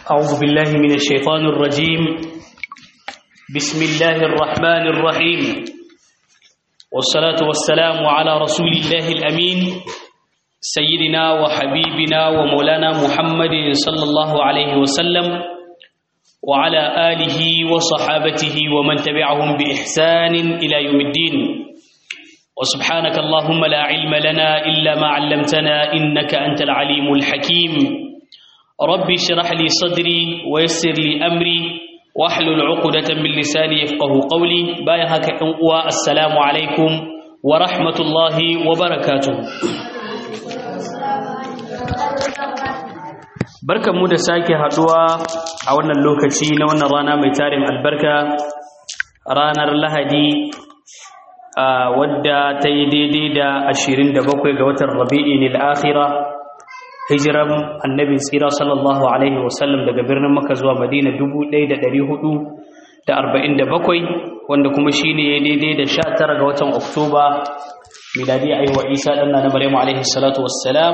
أعوذ بالله من الشيطان الرجيم بسم الله الرحمن الرحيم والصلاة والسلام على رسول الله الأمين سيدنا وحبيبنا ومولانا محمد صلى الله عليه وسلم وعلى آله وصحابته ومن تبعهم بإحسان إلى يوم الدين وسبحانك اللهم لا علم لنا إلا ما علمتنا إنك أنت العليم الحكيم ربي اشرح لي صدري ويسر لي أمري واحلل عقدة من لساني يفقه قولي بايهك السلام عليكم ورحمة الله وبركاته barkan mu da sake haduwa a wannan lokaci na wannan rana mai tarin albarka ranar lahadi wadda ta yi daidai da 27 ga watan rabi'in al-akhira hijiran annabi tsira sallallahu alaihi wasallam daga birnin makka zuwa madina 1447 wanda kuma shine ya daidai da 19 ga watan oktoba miladi aiwa isa danna na maryamu alaihi salatu wassalam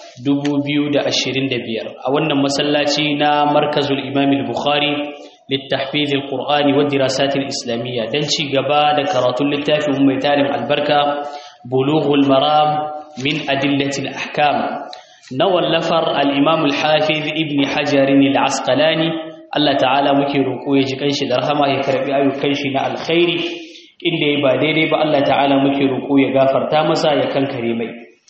2025 a wannan masallaci na markazul imam al-bukhari للتحفيظ القرآن والدراسات الإسلامية دنشي قبا دكرات اللتاف وميتان البركة بلوغ المرام من أدلة الأحكام نوى اللفر الإمام الحافظ ابن حجر العسقلاني الله تعالى مكي ركوه جكنش درهما يكربي أيو كنشنا الخير إلا يباديري با الله تعالى مكي ركوه يغافر تامسا يكن كريمي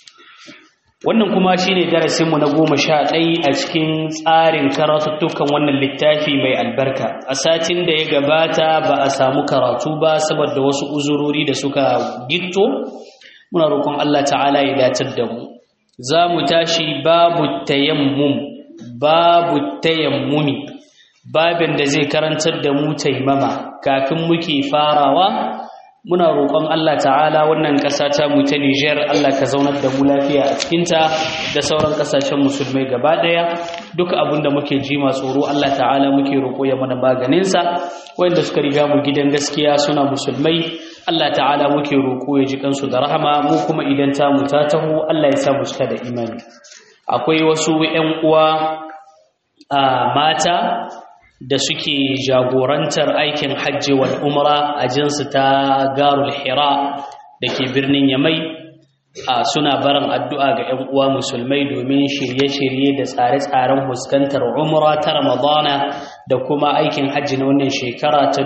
wannan kuma shine darasinmu na goma sha ɗai a cikin tsarin karatuttukan wannan littafi mai albarka a satin da ya gabata ba a samu karatu ba saboda wasu uzurori da suka gitto muna roƙon Allah ta'ala ya datar da mu za mu tashi babu tayammum babu tayammumi babin da zai karantar da mu taimama kafin muke farawa muna roƙon Allah ta'ala wannan ƙasa ta mu ta Niger Allah ka zaunar da mu lafiya a cikinta da sauran ƙasashen musulmai gaba ɗaya duk abin da muke ji ma tsoro Allah ta'ala muke roƙo ya mana maganinsa wanda suka riga mu gidan gaskiya suna musulmai Allah ta'ala muke roƙo ya ji kansu da rahama mu kuma idan ta mu ta taho Allah ya sa mu cika da imani akwai wasu ƴan uwa a mata da suke jagorantar aikin hajji wal umra a jinsu ta garul hira da ke birnin yamai a suna barin addu'a ga 'yan uwa musulmai domin shirye-shirye da tsare-tsaren fuskantar umra ta ramadana da kuma aikin hajji na wannan shekara ta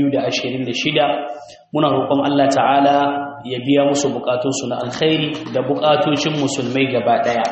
2026 muna roƙon Allah ta'ala ya biya musu bukatunsu na alkhairi da bukatocin musulmai gaba ɗaya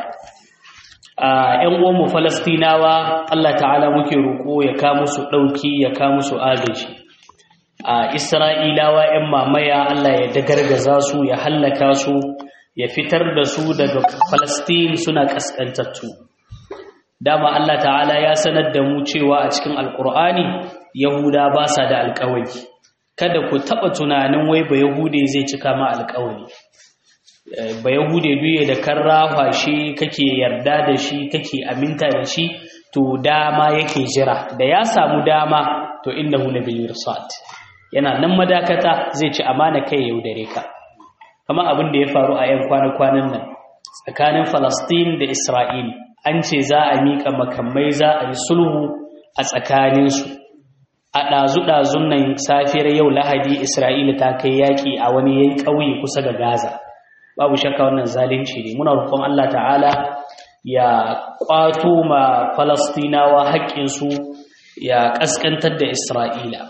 ‘yan uwanmu falastinawa Allah ta'ala muke roƙo ya ka musu ɗauki ya ka musu agaji a isra'ilawa ‘yan mamaya Allah ya dagargaza su ya hallaka su ya fitar da su daga falastin suna ƙasƙantattu dama Allah ta'ala ya sanar da mu cewa a cikin alƙur'ani yahuda ba sa da alƙawari kada ku taɓa tunanin wai ba yahude zai cika ma alƙawari ba yahude duye da kan rafa shi kake yarda da shi kake aminta da shi to dama yake jira da ya samu dama to innahu labil mirsad yana nan madakata zai ci amana kai yaudare ka kama abin da ya faru a yan kwana-kwanan nan tsakanin Falastin da Isra'il an ce za a mika makamai za a yi sulhu a tsakaninsu a ɗazu-ɗazun nan safiyar yau lahadi Isra'ila ta kai yaƙi a wani yan ƙauye kusa da Gaza babu shakka wannan zalunci ne muna roƙon Allah ta'ala ya kwato ma falastinawa haƙƙinsu ya ƙasƙantar da isra'ila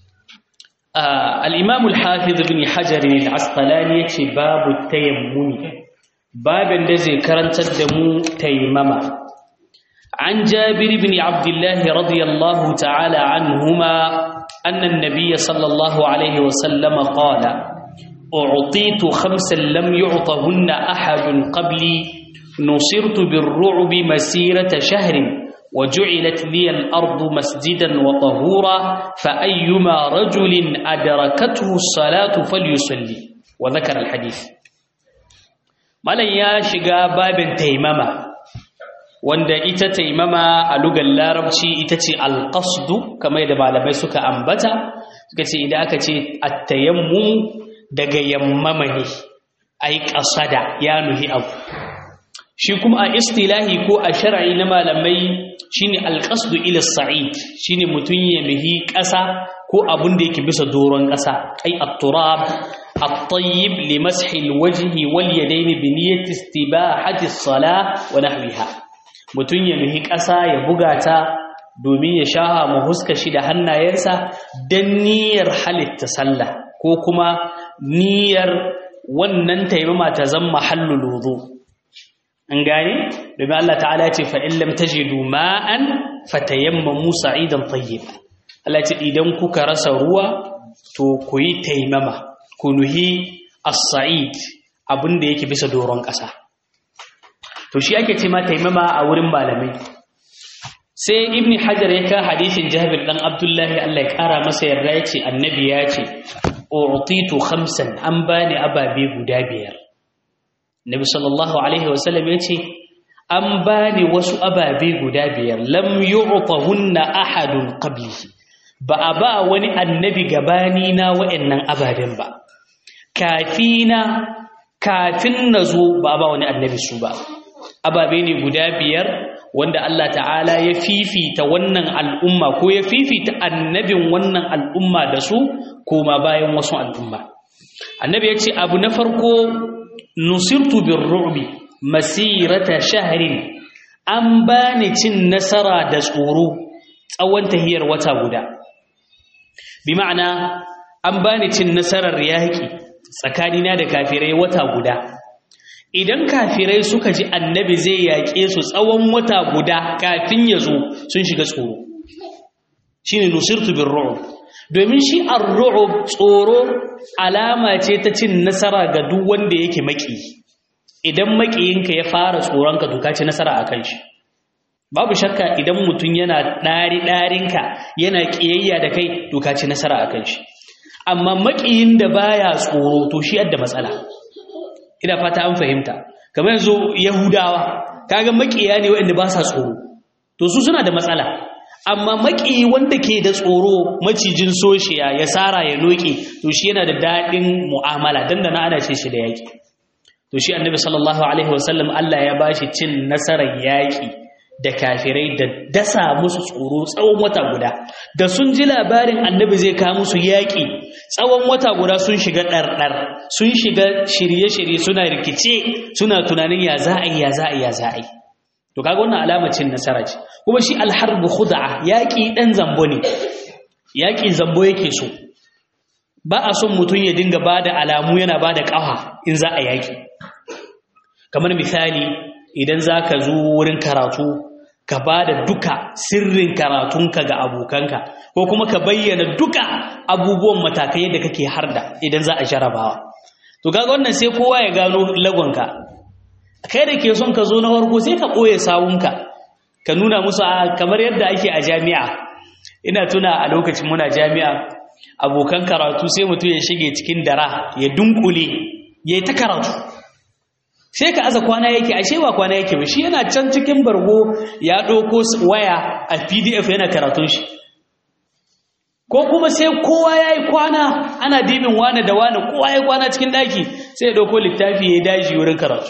al-imam al-hafiz ibn hajar al-asqalani yace babu tayammumi babin da zai karantar da mu taimama عن جابر بن عبد الله رضي الله تعالى عنهما أن النبي صلى الله عليه وسلم قال أعطيت خمسا لم يعطهن أحد قبلي نصرت بالرعب مسيرة شهر وجعلت لي الأرض مسجدا وطهورا فأيما رجل أدركته الصلاة فليصلي وذكر الحديث مالا يا شقا باب تيمما wanda ita taimama a lugar larabci ita ce alƙasdu kamar da malamai suka ambata suka ce idan aka ce attayammu daga yammama ne ai ƙasada ya nuhi abu shi kuma a istilahi ko a shar'i na malamai shine alqasdu ila sa'id shine mutun ya mihi ƙasa ko abun da yake bisa doron ƙasa ai at-turab at-tayyib li mashi al-wajhi wal yadayn bi niyyati istibahati as-salah wa nahwiha mutun ya mihi ƙasa ya buga ta domin ya shaha mu huska shi da hannayensa dan niyyar halitta sallah ko kuma niyyar wannan taimama ta zama mahallul wudu an gane domin Allah ta'ala ce fa in lam tajidu ma'an fatayammamu sa'idan tayyib Allah ce idan kuka rasa ruwa to ku yi taimama ku nuhi as-sa'id abinda yake bisa doron ƙasa to shi ake ce ma taimama a wurin malamai sai ibni hajar ya ka hadisin jabir dan abdullahi Allah ya kara masa yarda ya ce annabi ya ce u'titu khamsan an bani ababe guda biyar Nabi sallallahu Alaihi wasallam ya ce, An ba ni wasu ababe guda biyar, lam yu'tahunna ahadun qablihi ba a ba wani annabi gabani na wa'annan ababen ba. Kafina, kafin na zo ba a ba wani annabi su ba. Ababe ne guda biyar wanda Allah ta'ala ya fifita wannan al'umma ko ya fifita annabin wannan al'umma da su koma bayan wasu al'umma. Annabi ya ce, Abu na farko nusirtu birru'bi masirata shahrin an bani cin nasara da tsoro tsawon tahiyar wata guda bi ma'ana an bani cin nasarar yaki tsakanina da kafirai wata guda idan kafirai suka ji annabi zai yaƙe su tsawon wata guda kafin ya zo sun shiga tsoro shine nusirtu birru'b domin shi ar-ru'b tsoro alama ce ta cin nasara ga duk wanda yake maki idan makiyinka ya fara tsoronka to ka ci nasara akan shi babu shakka idan mutum yana ɗari ɗarinka yana ƙiyayya da kai to ka ci nasara akan shi amma makiyin da baya tsoro to shi yadda matsala ina fata an fahimta kamar yanzu yahudawa kaga makiya ne waɗanda ba sa tsoro to su suna da matsala amma maki wanda ke da tsoro macijin soshiya ya sara ya noke to shi yana da daɗin mu'amala dan da na ana ce shi da yaƙi to shi annabi sallallahu alaihi wasallam Allah ya bashi cin nasarar yaƙi da kafirai da dasa musu tsoro tsawon wata guda da sun ji labarin annabi zai kawo musu yaƙi tsawon wata guda sun shiga ɗarɗar sun shiga shirye-shirye suna rikice suna tunanin ya za a yi ya za a yi ya za a yi to kaga wannan alamar cin nasara ce kuma shi alharbu khud'a yaki dan zambo ne yaki zambo yake so ba a son mutum ya dinga bada alamu yana bada kafa in za a yaki kamar misali idan zaka zo wurin karatu ka bada duka sirrin karatunka ga abokanka ko kuma ka bayyana duka abubuwan matakai da kake harda idan za a jarabawa to kaga wannan sai kowa ya gano lagonka kai da ke son ka zo na farko sai ka ɓoye sawunka ka nuna musu kamar yadda ake a jami'a ina tuna a lokacin muna jami'a abokan karatu sai mutum ya shige cikin dara ya dunkule ya yi ta karatu sai ka aza kwana yake ashe ba kwana yake ba shi yana can cikin bargo ya ɗauko waya a pdf yana karatun shi ko kuma sai kowa ya yi kwana ana dibin wane da wane kowa ya yi kwana cikin ɗaki sai ya ɗauko littafi ya yi daji wurin karatu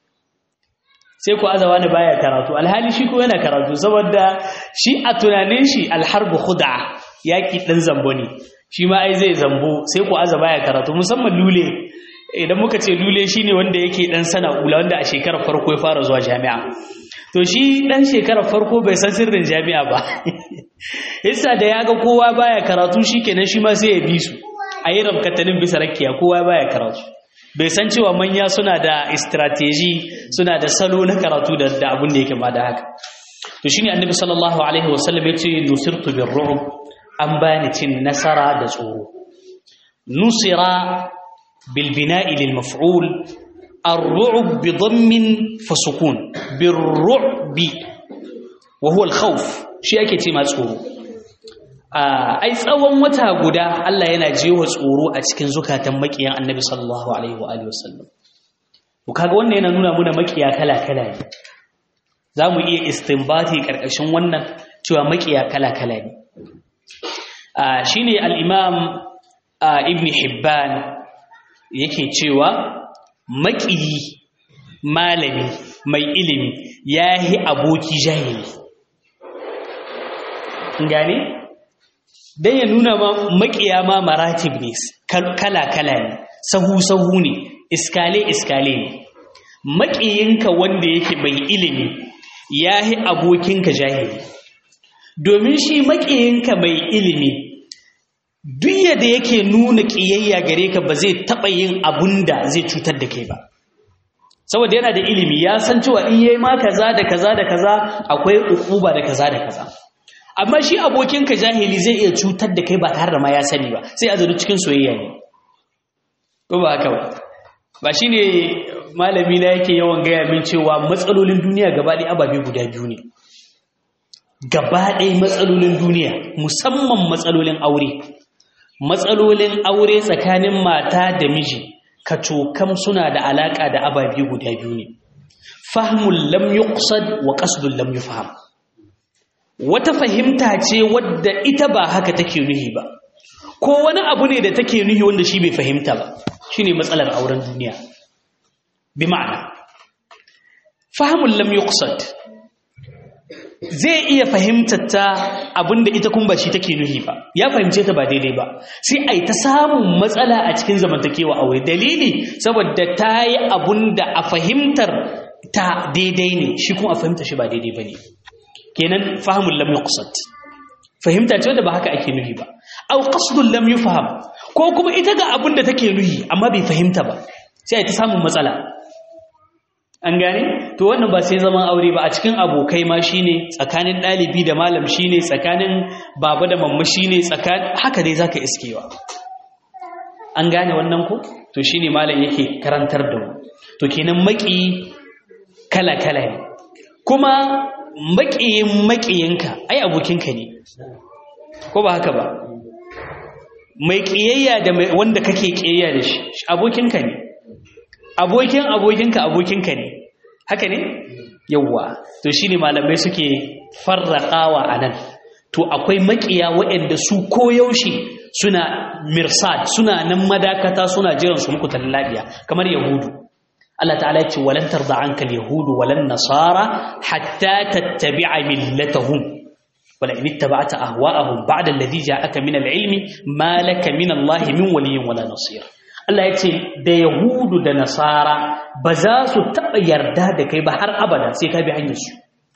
sai ku azawa ne baya karatu alhali shi ko yana karatu saboda shi a tunanin shi alharbu khud'a yaki dan zambo ne shi ma ai zai zambo sai ku aza baya karatu musamman lule idan muka ce lule shine wanda yake dan sana'ula wanda a shekarar farko ya fara zuwa jami'a to shi dan shekarar farko bai san sirrin jami'a ba yasa da yaga kowa baya karatu shikenan shi ma sai ya bi su a yi rabkatanin bisa rakiya kowa baya karatu bai san cewa manya suna da strategy suna da salo na karatu da abin da yake ma da haka to shine annabi sallallahu alaihi wasallam ya ce nusirtu bir ru'b an bani cin nasara da tsoro nusira bil bina'i lil maf'ul ar-ru'b bi dhammin fa sukun bir ru'bi wa huwa al-khawf shi yake ce ma tsoro ai tsawon wata guda Allah yana jewa tsoro a cikin zukatan makiyan Annabi sallallahu alaihi wa alihi wasallam to kaga wannan yana nuna muna makiya kala kala ne zamu iya istinbati karkashin wannan cewa makiya kala kala ne shine al-Imam Ibn Hibban yake cewa makiyi malami mai ilimi yahi aboki jahili gane dan ya nuna ma makiya ma maratib ne kala kala ne sahu sahu ne iskale iskale ne makiyinka wanda yake mai ilimi yahi abokinka jahili domin shi makiyinka mai ilimi duk yadda yake nuna ƙiyayya gare ka ba zai taɓa yin abun da zai cutar da kai ba saboda yana da ilimi ya san cewa in yayi ma kaza da kaza da kaza akwai ukuba da kaza da kaza amma shi abokinka jahili zai iya cutar da kai ba tare da ma ya sani ba sai a zuru cikin soyayya ne ko ba haka ba ba shine malami na yake yawan gaya min cewa matsalolin duniya gaba ɗaya ababe guda biyu ne gaba ɗaya matsalolin duniya musamman matsalolin aure matsalolin aure tsakanin mata da miji kacokam suna da alaƙa da ababe guda biyu ne fahimul lam yuqsad wa qasdul lam yufham wata fahimta ce wadda ita ba haka take nuhi ba ko wani abu ne da take nuhi wanda shi bai fahimta ba shine matsalar auren duniya bi ma'ana fahimul lam yuqsad zai iya fahimtar ta abinda ita kun ba shi take nuhi ba ya fahimce ta ba daidai ba sai ai ta samun matsala a cikin zamantakewa aure dalili saboda ta yi abinda a fahimtar ta daidai ne shi kuma a fahimta shi ba daidai ba ne kenan fahimul lam yuqsad fahimta ce wanda ba haka ake nuhi ba aw qasdul lam yufham ko kuma ita ga abinda take nuhi amma bai fahimta ba sai ai ta samun matsala an gane to wannan ba sai zaman aure ba a cikin abokai ma shine tsakanin dalibi da malam shine tsakanin baba da mamma shine tsakanin haka dai zaka iskewa an gane wannan ko to shine malam yake karantar da mu to kenan maki kala kala ne kuma makiyin makiyinka ai abokinka ne ko ba haka ba mai kiyayya da wanda kake kiyayya da shi abokinka ne abokin abokinka abokinka ne haka ne yawwa to shine malamai suke farraqawa anan to akwai makiya waɗanda su koyaushe suna mirsad suna nan madakata suna jiran su muku tallabiya kamar yahudu Allah ta'ala yace walan tarda anka alyahudu walan nasara hatta tattabi'a millatahum wala in ittaba'ta ahwa'ahum ba'da alladhi ja'aka min alilmi ma laka min Allah min waliyyin wala nasir Allah ya ce da Yahudu da Nasara ba za su taɓa yarda da kai ba har abada sai ka bi hanyarsu.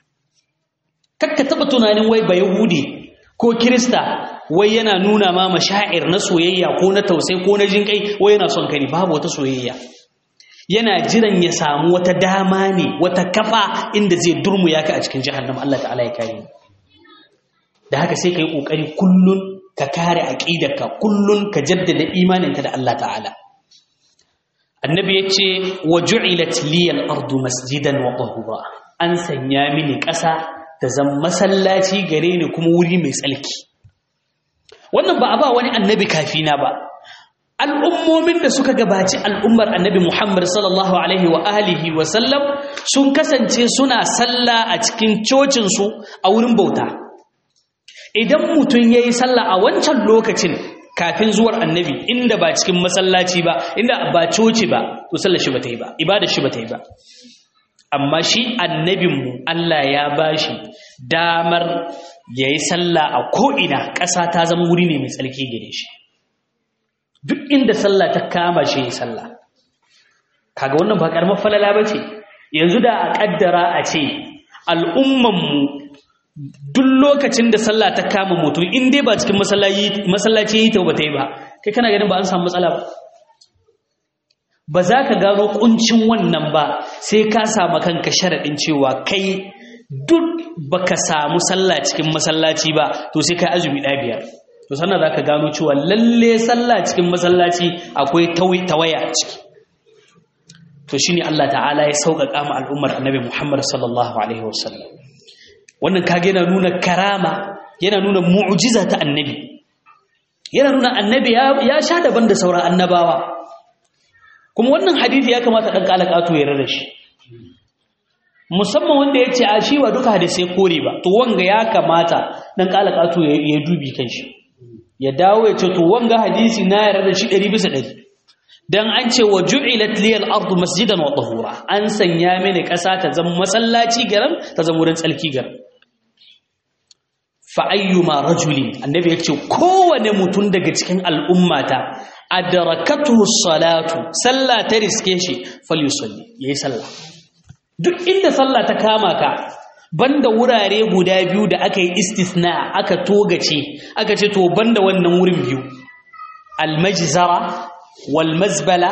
Kakka taɓa tunanin wai ba Yahudi ko Kirista wai yana nuna ma mashair na soyayya ko na tausai ko na jinƙai wai yana son kani babu wata soyayya. Yana jiran ya samu wata dama ne wata kafa inda zai durmuya ka a cikin jahannam Allah ta'ala ya kare ni. Da haka sai ka yi ƙoƙari kullum ka kare aƙidarka kullum ka jaddada imaninka da Allah ta'ala. annabi ya ce wa ju'ilat liyal ardu masjidan wa tahura an sanya mini ƙasa ta zan masallaci gare ni kuma wuri mai tsalki wannan ba a ba wani annabi kafina ba al'ummomin da suka gabaci al'ummar annabi Muhammad sallallahu alaihi wa alihi wa sallam sun kasance suna sallah a cikin cocinsu a wurin bauta idan mutum ya yi sallah a wancan lokacin kafin zuwar annabi inda ba cikin masallaci ba inda ba coci ba to sallar shi bata yi ba ibadar shi bata yi ba amma shi annabinmu Allah ya bashi damar yayi sallah a ko'ina ƙasa ta zama wuri ne mai tsarki gare shi duk inda sallah ta kama shi yayi sallah kaga wannan ba karamar falala bace yanzu da a kaddara a ce al'ummanmu duk lokacin da sallah ta kama mutum in dai ba cikin masallaci yi ta ba ta yi ba kai kana ganin ba an samu matsala ba ba za ka gano kuncin wannan ba sai ka samu kanka sharaɗin cewa kai duk baka samu sallah cikin masallaci ba to sai ka azumi ɗaya biyar to sannan za ka gano cewa lalle sallah cikin masallaci akwai tawaya a ciki to shine Allah ta'ala ya sauƙaƙa ma al'ummar annabi Muhammad sallallahu alaihi wasallam wannan kage yana nuna karama yana nuna mu'jiza ta annabi yana nuna annabi ya sha daban da sauran annabawa kuma wannan hadisi ya kamata dan kalakatu ya rada shi musamman wanda ya ce a shi ba duka hadisai kore ba to wanga ya kamata dan kalakatu ya dubi kan shi ya dawo ya ce to wanga hadisi na yarda da shi 100 bisa 100 dan an ce wa ju'ilat liyal ardu masjidan wa tahura an sanya mini ƙasa ta zama masallaci garan ta zama wurin tsalki garan fa ayyuma rajulin annabi yace kowane mutum daga cikin al'ummata adrakatuhu salatu sallah ta riske shi falyusalli yayi sallah duk inda sallah ta kama ka banda wurare guda biyu da aka yi istisna aka togace aka ce to banda wannan wurin biyu almajzara wal mazbala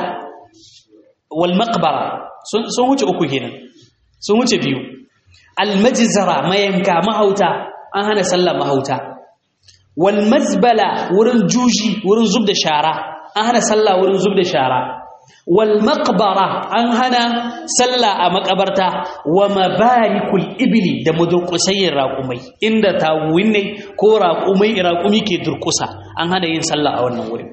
wal maqbara sun sun wuce uku kenan sun wuce biyu almajzara mayanka mahauta an hana sallah mahauta wal mazbala wurin juji wurin zub da shara an hana sallah wurin zub da shara wal maqbara an hana sallah a makabarta wa mabarikul ibli da mudurkusayin raƙumai inda tawuwin ne ko raƙumai raƙumi ke durkusa an hana yin sallah a wannan wurin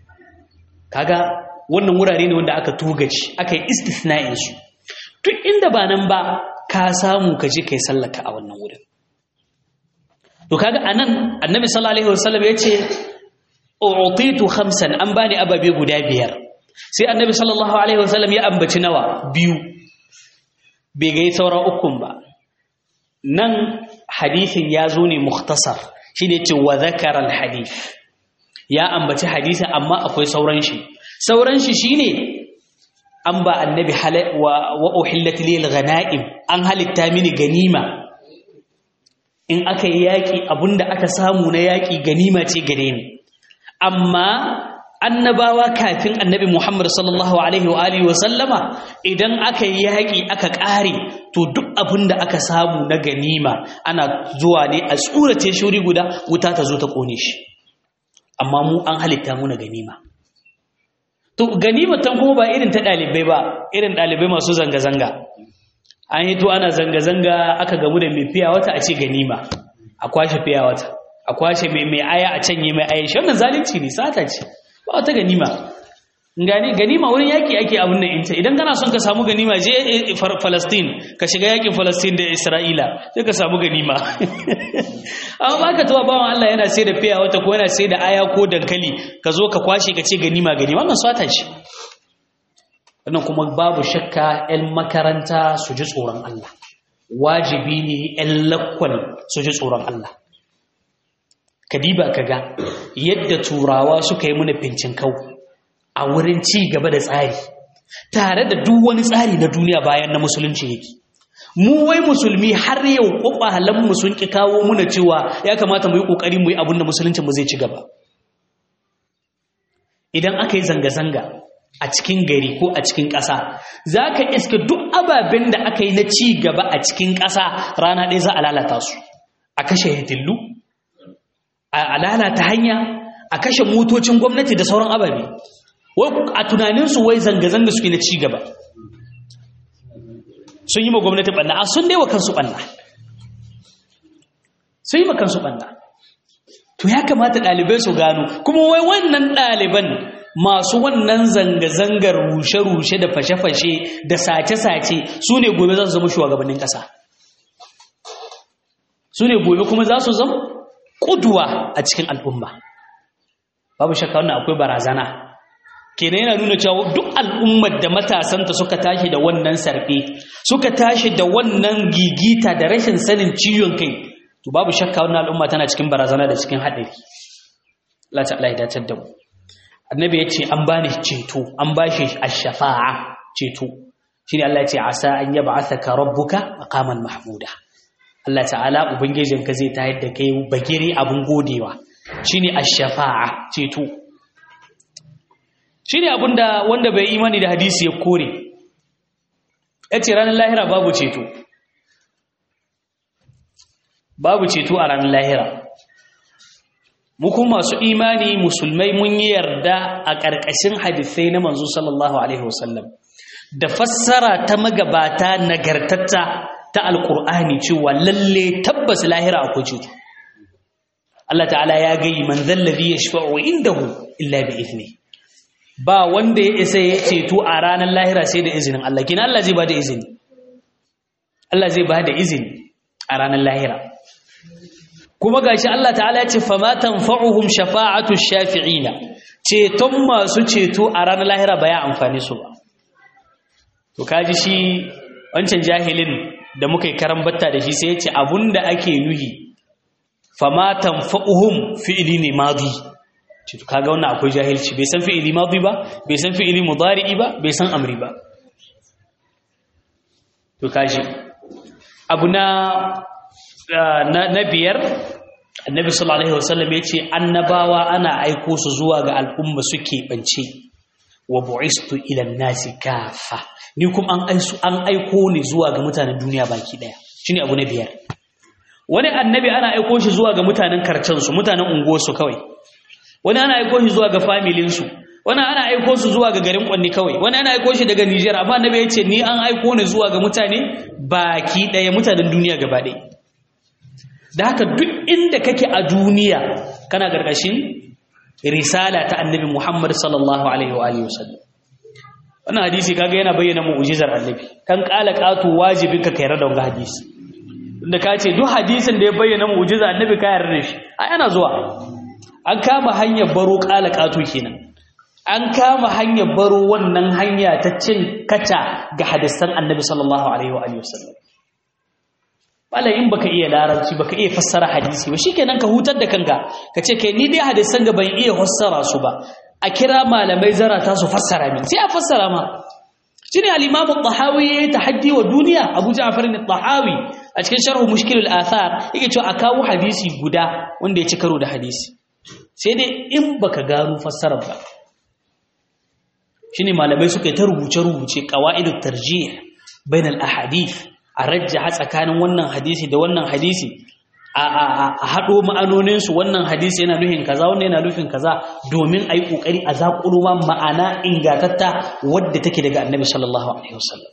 kaga wannan wurare ne wanda aka tugaci aka yi istisna'in su duk inda ba nan ba ka samu ka je kai sallaka a wannan wurin to kaga anan annabi sallallahu alaihi wasallam yace u'titu khamsan an bani ababe guda biyar sai annabi sallallahu alaihi wasallam ya ambaci nawa biyu bai ga sauran ukun ba nan hadisin ya zo ne mukhtasar shine ce wa zakara alhadith ya ambaci hadisin amma akwai sauran shi sauran shi shine an ba annabi wa wa uhillat lil ghanaim an halitta mini ganima in aka yi yaƙi abinda aka samu na yaƙi ganima ce gare ni amma annabawa kafin annabi Muhammad sallallahu alaihi wa alihi wa sallama idan aka yi yaƙi aka ƙare to duk abin da aka samu na ganima ana zuwa ne a tsurace shuri guda wuta ta zo ta ƙone shi amma mu an halitta mu na ganima to ganima tan kuma ba irin ta ɗalibai ba irin ɗalibai masu zanga-zanga an yi to ana zanga-zanga aka gamu da mai fiya wata a ce ganima a kwashe fiya wata a kwashe mai mai aya a canye mai aya shi wannan zalunci ne sata ce ba wata ganima gani ganima wurin yaki ake abin nan inta idan kana son ka samu ganima je Palestine ka shiga yakin Palestine da Isra'ila sai ka samu ganima amma ba ka tuwa bawan Allah yana sai da fiya wata ko yana sai da aya ko dankali ka zo ka kwashe ka ce ganima ganima wannan sata ce wannan kuma babu shakka 'yan makaranta su ji tsoron Allah wajibi ne 'yan lakwal su ji tsoron Allah kadiba kaga yadda turawa suka yi mana fincin kau a wurin ci gaba da tsari tare da duk wani tsari na duniya bayan na musulunci yake mu wai musulmi har yau mu sun ki kawo muna cewa ya kamata mu yi kokari mu yi abin da musulunci mu zai ci gaba idan aka yi zanga-zanga a cikin gari ko a cikin ƙasa za ka iska duk ababen da aka yi na ci gaba a cikin ƙasa rana ɗaya za a lalata su a kashe hitillu a lalata hanya a kashe motocin gwamnati da sauran ababe a tunaninsu wai zanga-zanga suke na ci gaba sun yi ma gwamnati ɓanna a sun daiwa kansu ɓanna sun yi ma kansu ɓanna to ya kamata ɗalibai su gano kuma wai wannan ɗaliban masu wannan zanga-zangar rushe-rushe da fashe-fashe da sace-sace su ne gobe za su zama shugabannin ƙasa su ne gobe kuma za su zama ƙuduwa a cikin al'umma babu shakka wannan akwai barazana kenan yana nuna cewa duk al'ummar da matasanta suka tashi da wannan sarfe suka tashi da wannan gigita da rashin sanin ciwon kai to babu shakka wannan al'umma tana cikin barazana da cikin haɗari Allah ta'ala ya dace da mu annabi ya ce an bani ceto an bashi ash-shafa'a ceto shine Allah ya ce asa an yab'athaka rabbuka maqaman mahmuda Allah ta'ala ubangijinka zai tayar da kai bagire abun godewa shine ash-shafa'a ceto shine abinda wanda bai imani da hadisi ya kore yace ranar lahira babu ceto babu ceto a ranar lahira mu kuma masu imani musulmai mun yi yarda a ƙarƙashin hadisai na manzo sallallahu alaihi wasallam da fassara ta magabata nagartatta ta alƙur'ani cewa lalle tabbas lahira akwai ceto Allah ta'ala ya gayi man zallazi yashfa'u indahu illa bi izni ba wanda ya isa ya ceto a ranar lahira sai da izinin Allah kina Allah zai ba da izini Allah zai ba da izini a ranar lahira kuma gashi Allah ta'ala ya ce fama tanfa'uhum shafa'atu shafi'ina ceton masu ceto a ranar lahira ba ya amfani su ba to kaji shi wancan jahilin da muka yi karambatta da shi sai ya ce abunda ake nuhi fama tanfa'uhum fi'ili ne madi to kaga wannan akwai jahilci bai san fi'ili madi ba bai san fi'ili mudari'i ba bai san amri ba to kaji abu na na biyar annabi sallallahu alaihi wasallam yace annabawa ana aiko su zuwa ga al'umma suke bance wa bu'istu ila nasi kafa ni kuma an aisu an aiko ni zuwa ga mutanen duniya baki daya shine abu na biyar wani annabi ana aiko shi zuwa ga mutanen karcen su mutanen unguwar su kawai wani ana aiko shi zuwa ga familin su wani ana aiko su zuwa ga garin kwanni kawai wani ana aiko shi daga Niger amma annabi yace ni an aiko ni zuwa ga mutane baki daya mutanen duniya gaba daya da haka duk inda kake a duniya kana gargashin risala ta annabi Muhammad sallallahu alaihi wa alihi wasallam wannan hadisi kaga yana bayyana mu'jizar annabi kan kala qatu wajibin ka kayar da wannan hadisi inda ka ce duk hadisin da ya bayyana mu'jizar annabi ka yarda da shi ai ana zuwa an kama hanyar baro kala qatu kenan an kama hanyar baro wannan hanya ta cin kaca ga hadisan annabi sallallahu alaihi wa alihi wasallam Bala in baka iya larabci baka iya fassara hadisi ba shikenan ka hutar da kanka ka ce kai ni dai hadisan ga ban iya fassara su ba a kira malamai zarata su fassara min sai a fassara ma shine al-Imam al-Tahawi yayi tahaddi wa duniya Abu Ja'far al-Tahawi a cikin sharh Mushkil al-Athar yake cewa a kawo hadisi guda wanda ya ci karo da hadisi sai dai in baka gano fassarar ba shine malamai suka yi ta rubuce rubuce qawaidut tarjih bainal ahadith a rajjaha tsakanin wannan hadisi da wannan hadisi a haɗo ma'anoninsu wannan hadisi yana nufin kaza wannan yana nufin kaza domin a yi ƙoƙari a zaƙulo ma ma'ana ingatatta wadda take daga annabi sallallahu alaihi wasallam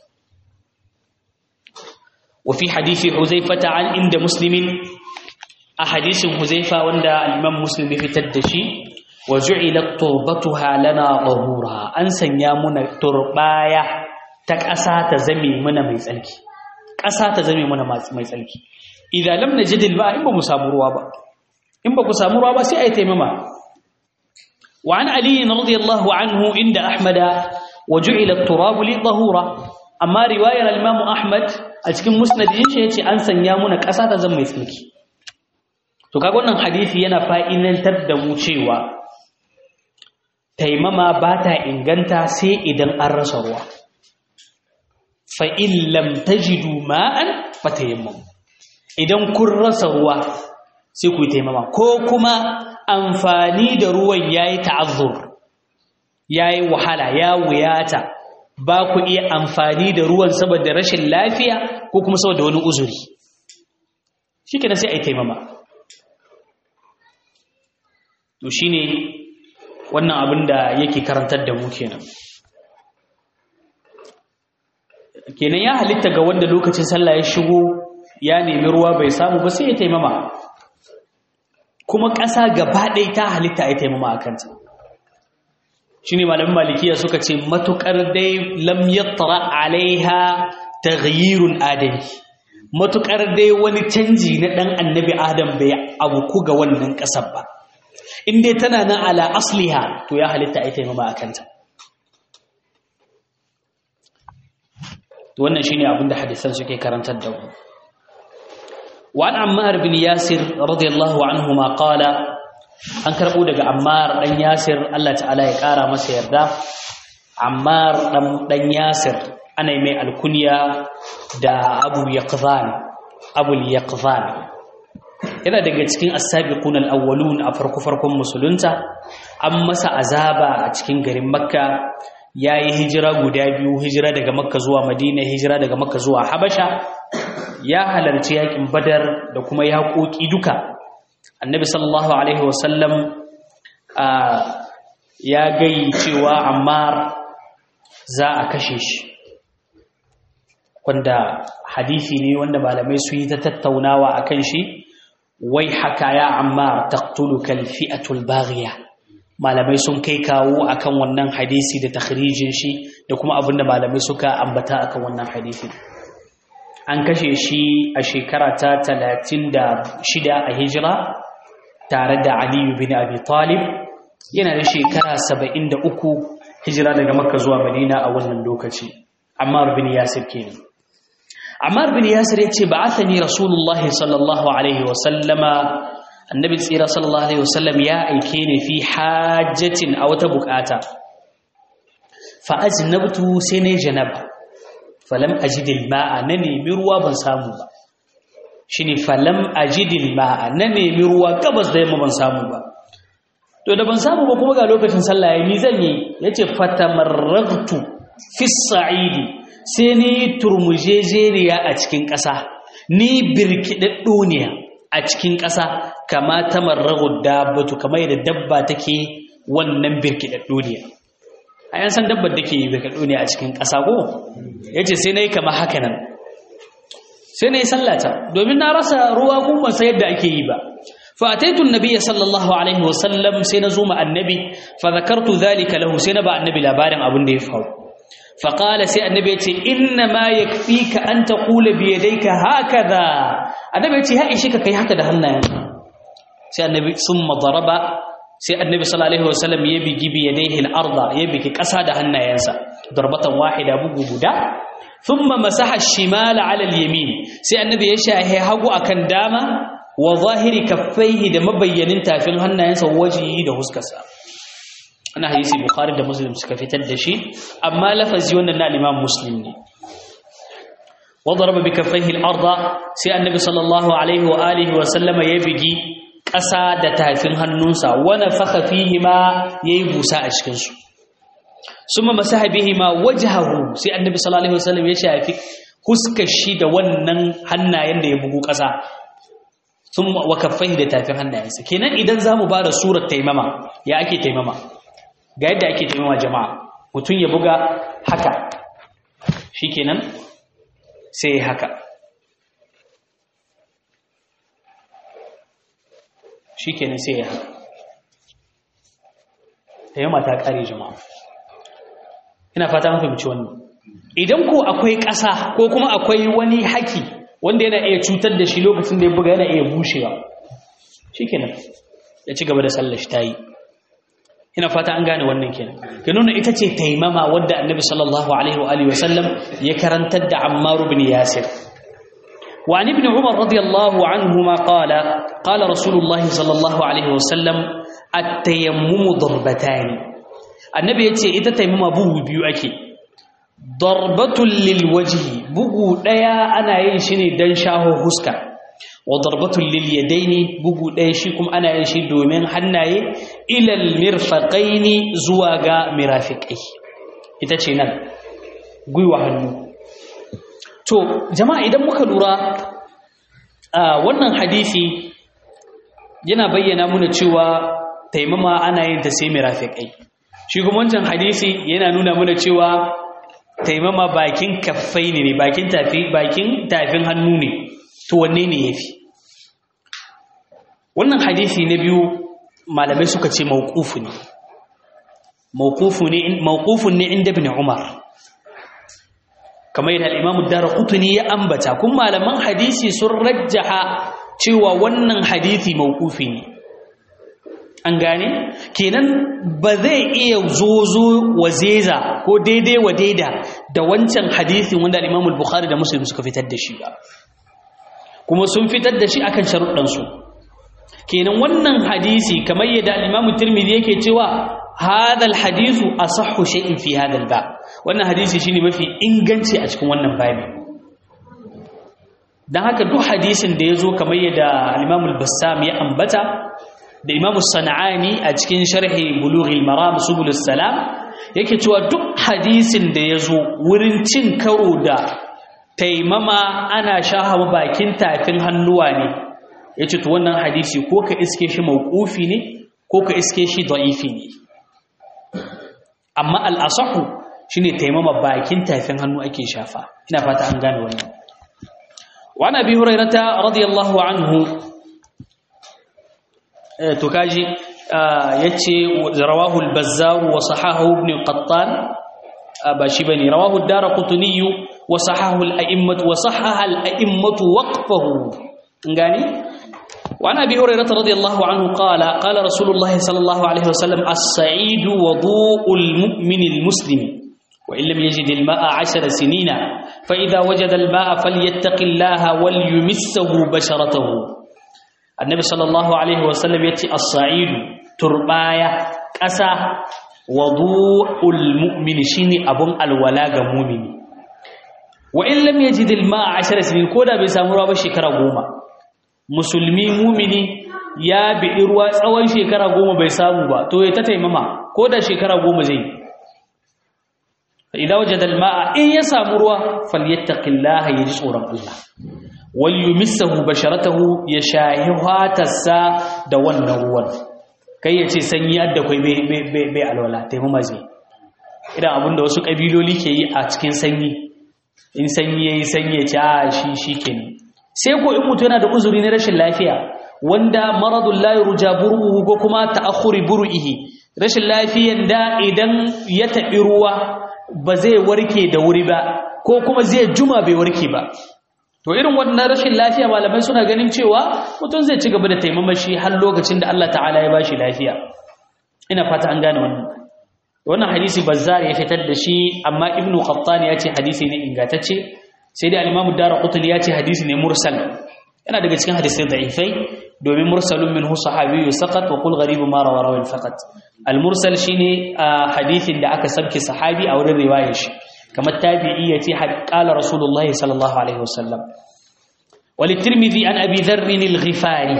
wa fi hadisi huzaifata an inda muslimin a hadisin huzaifa wanda al-imam muslim ya fitar da shi wa ju'ilat turbatuha lana tahura an sanya muna turbaya ta ƙasa ta zame muna mai tsarki ƙasa ta zame mana mai tsarki idan lam najidil ba in ba mu samu ruwa ba in ba ku samu ruwa ba sai ai taimama wa an ali radiyallahu anhu inda ahmada wa ju'ila at-turab li tahura amma riwayar al-imam ahmad a cikin musnad din shi yace an sanya muna ƙasa ta zama mai tsarki to kaga wannan hadisi yana fa'idantar da mu cewa taimama ba ta inganta sai idan an rasa ruwa fa'in lam tajidu ma'an fatayammamu idan kun rasa ruwa sai ku yi taimama ko kuma amfani da ruwan ya yi ta'azzur ya yi wahala ya wuyata ba ku iya amfani da ruwan saboda rashin lafiya ko kuma saboda wani uzuri shi ke sai a yi taimama to shi ne wannan abin da yake karantar da mu kenan kenan ya halitta ga wanda lokacin sallah ya shigo ya nemi ruwa bai samu ba sai ya taimama kuma ƙasa gaba ɗaya ta halitta ya taimama a kanta shi ne malamin malikiya suka ce matuƙar dai lam yattara alaiha taghyirun adami matuƙar dai wani canji na ɗan annabi adam bai abuku ga wannan ƙasar ba in dai tana nan ala asliha to ya halitta ya taimama a kanta wannan shine abinda hadisan suke karantar da mu wa an ammar bin yasir radiyallahu anhu ma qala an karbo daga ammar dan yasir Allah ta'ala ya kara masa yarda ammar dan dan yasir ana mai alkunya da abu yaqzan abu yaqzan yana daga cikin as-sabiqun al-awwalun a farko farkon musulunta an masa azaba a cikin garin makka ya yi hijira guda biyu hijira daga makka zuwa madina hijira daga makka zuwa habasha ya halarci yakin badar da kuma yaƙoƙi duka annabi sallallahu alaihi wasallam ya gai cewa ammar za a kashe shi wanda hadisi ne wanda malamai su yi ta tattaunawa a kan shi wai haka ya ammar taqtuluka alfi'atul baghiya malamai sun kai kawo akan wannan hadisi da takhrijin shi da kuma abinda malamai suka ambata akan wannan hadisi an kashe shi a shekara ta 36 a hijira tare da Ali bin Abi Talib yana da shekara 73 hijira daga makka zuwa madina a wannan lokaci ammar bin yasir kenan ammar bin yasir yace ba'athani rasulullah sallallahu alaihi wa sallama annabi tsira sallallahu alaihi wa sallam ya aike ni fi hajjatin a wata bukata fa ajnabtu sai ne janaba falam ajid alma'a na nemi ruwa ban samu ba shine falam ajid alma'a na nemi ruwa gabas da yamma ban samu ba to da ban samu ba kuma ga lokacin sallah yayi ni zan yi yace fatamarragtu fi sa'idi sai ni turmujejeniya a cikin ƙasa ni birkidaddo ne a cikin ƙasa kama tamarragu dabbatu kamar yadda dabba take wannan birkidaddo ne a yan san dabbar da ke birkidaddo ne a cikin ƙasa ko yace sai nayi kama haka nan sai nayi sallata domin na rasa ruwa kuma sai yadda ake yi ba فأتيت النبي صلى الله عليه وسلم سينزوم النبي فذكرت ذلك له سينبع النبي لابارن أبن ديفه فقال سي النبي إنما يكفيك أن تقول بيديك هكذا النبي ها إيشيك كي هكذا هنا سي النبي ثم ضرب سي النبي صلى الله عليه وسلم يبي بيديه الأرض يبي كساد هنا ينسى ضربة واحدة بقو بدا ثم مسح الشمال على اليمين سي النبي يشاهي هقو أكن داما wa zahiri kaffaihi da mabayyanin tafin hannayensa wajihi da huskarsa ana hadisi bukhari da muslim suka fitar da shi amma lafazi wannan na imam muslim ne wa daraba bi kaffaihi al-ardh sai annabi sallallahu alaihi wa alihi wa sallama ya bigi ƙasa da tafin hannunsa wa nafakha fihi ma yayi busa a cikin su summa masaha bihi ma wajhahu sai annabi sallallahu alaihi wa sallam ya shafi huskar shi da wannan hannayen da ya bugu ƙasa sun wakaffai da tafin hannayensa kenan idan za mu ba da surar taimama ya ake taimama ga yadda ake taimama jama'a mutum ya buga haka shi kenan sai ya haka shi kenan sai ya haka taimama ta kare jama'a ina fata mafi mace wannan idan ko akwai ƙasa ko kuma akwai wani haki wanda yana iya cutar da shi lokacin da ya buga yana iya bushewa shikenan ya ci gaba da sallar shi tayi ina fata an gane wannan kenan ke nuna ita ce taimama wadda annabi sallallahu alaihi wa alihi wasallam ya karantar da Ammar ibn Yasir wa an ibn Umar radiyallahu anhuma qala qala Rasulullah sallallahu alaihi wasallam at-tayammum darbatan annabi yace ita taimama bugu biyu ake darbatun lilwajihi bugu ɗaya ana yin shi ne don shaho huska wa darbatun lilyadaini bugu ɗaya shi kuma ana yin shi domin hannaye ilal mirfaqaini zuwa ga mirafiqai ita ce nan gwiwa hannu to jama'a idan muka lura wannan hadisi yana bayyana muna cewa taimama ana yin ta sai mirafiqai shi kuma wancan hadisi yana nuna muna cewa taimama bakin kaffai ne bakin tafi bakin tafin hannu ne to wanne ne yafi wannan hadisi na biyu malamai suka ce mawqufu ne mawqufu ne mawqufun ne inda ibn umar kamar yadda al-imam ad-darqutni ya ambata kun malaman hadisi sun rajjaha cewa wannan hadisi mawqufi ne an gane kenan ba zai iya zozo wa zeza ko daidai wa daida da wancan hadisin wanda al-Imam al-Bukhari da Muslim suka fitar da shi ba kuma sun fitar da shi akan sharuɗan su kenan wannan hadisi kamar yadda al-Imam Tirmidhi yake cewa hadal hadisu asahhu shay'in fi hadal ba wannan hadisi shine mafi inganci a cikin wannan babi dan haka duk hadisin da yazo kamar yadda al-Imam al-Bassam ya ambata da imamu sana'ani a cikin sharhi bulughil maram subulus salam yake cewa duk hadisin da ya zo wurin cin karo da taimama ana shaha bakin tafin hannuwa ne ya ce to wannan hadisi ko ka iske shi mawqufi ne ko ka iske shi da'ifi ne amma al'asahu shine taimama bakin tafin hannu ake shafa ina fata an gane wannan wa nabi hurairata radiyallahu anhu to kaji yace rawahu al-bazzar wa sahahu ibn qattan ba shi bane rawahu ad-darqutni wa sahahu al-a'immah wa sahaha al-a'immah waqfahu ngani وعن أبي هريرة رضي الله عنه قال قال رسول الله صلى الله عليه وسلم السعيد وضوء المؤمن المسلم وإن لم يجد الماء عشر سنين فإذا وجد الماء فليتق الله وليمسه بشرته النبي صلى الله عليه وسلم يأتي الصعيد تربايا ƙasa wadu'ul mu'mini shine abun alwala ga mu'mini wa in lam yajid al-ma'a 10 sinin koda bai samu ruwa ba shekara goma musulmi mu'mini ya bi ruwa tsawon shekara goma bai samu ba to ya ta taimama koda shekara goma zai idza wajada al-ma'a in ya samu ruwa falyattaqillaha yaji tsoron Allah wal yumissahu basharatahu ya shahi hatarsa da wannan ruwan kai ya ce sanyi adda kwai bai alwala taimama zai idan abinda wasu ƙabiloli ke yi a cikin sanyi in sanyi ya yi sanyi ya ce a shi shi ke sai ko in mutu yana da uzuri na rashin lafiya wanda maradun layi ruja buru'uhu ko kuma ta'akhuri buru'ihi rashin lafiyan da idan ya taɓi ruwa ba zai warke da wuri ba ko kuma zai juma bai warke ba to irin wannan rashin lafiya malamai suna ganin cewa mutum zai ci gaba da taimamashi har lokacin da Allah ta'ala ya bashi lafiya ina fata an gane wannan wannan hadisi bazzar ya fitar da shi amma ibnu qattan ya ce hadisi ne ingantacce sai dai al-imam ad-darqutni ya ce hadisi ne mursal yana daga cikin hadisai da'ifai domin mursalun minhu sahabiyyu saqat wa qul gharib ma rawa rawi faqat al-mursal shine hadisin da aka sabke sahabi a wurin riwayar shi kamar tabi'i ya ce qala rasulullahi sallallahu alaihi wasallam walitirmidhi an abi dharr al-ghifari